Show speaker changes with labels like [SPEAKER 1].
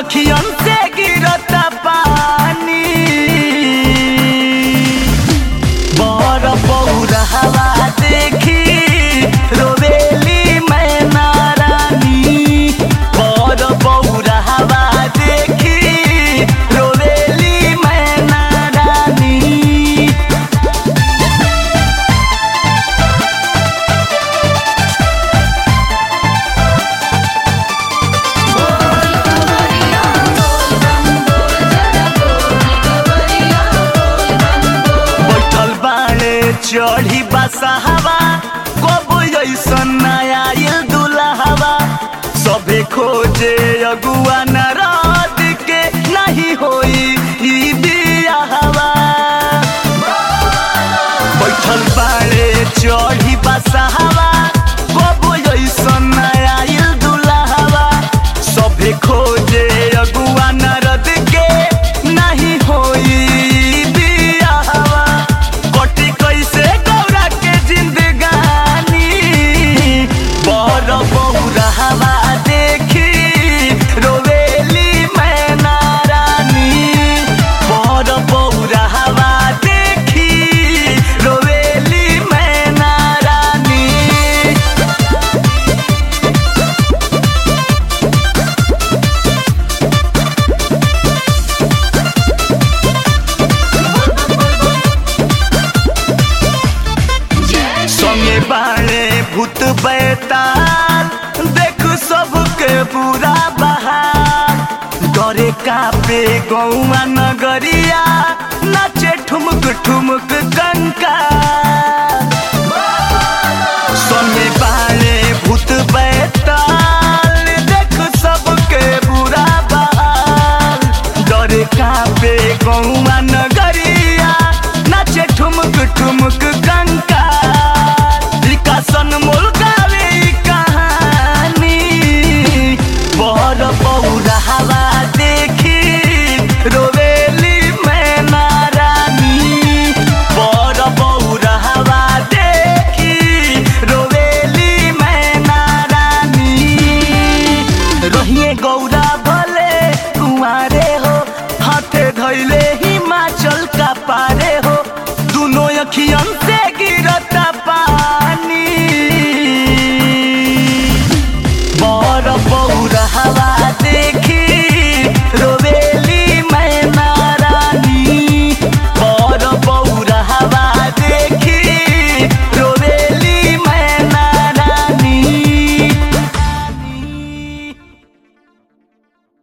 [SPEAKER 1] अखियन से गिरता पानी बर पौर हवा देखी रोवेली मैना रानी बर पौर हवा देखी रोवेली मैना रानी बैठल बाड़े चढ़ी बसहवा कब ऐसन नया आइल दुल्हवा सभे खोजे अगुआ नारद के नहीं होई ई बियाहवा बैठल बाड़े चढ़ी बसहवा कब ऐसन नया आइल दुल्हवा सभे खोजे अगुआ नारद के नहीं होई बियाहवा कटी कैसे गौरा के जिंदगानी बर बौरा हवा देखी रोवेली मैना रानी बर बौरा हवा देखी रोवेली मैना रानी संगे बाणे भूत बैताल देख सबके बुरा बहार डरे कापे गौआ नगरिया नाचे ठुमक ठुमक कंका संगे बाणे भूत बैताल देख सबके बुरा बहार डरे कापे गौआ नगरिया नाचे ठुमक ठुमक कंका विकासन मोल गावे ई कहानी बर बौरा हवा देखी रोवेली मैना रानी बर बौरा हवा देखी रोवेली मैना रानी रहिए गौरा भले कुआरे हो हाथे धैले हिमाचल का पारे हो दोनों अखियन से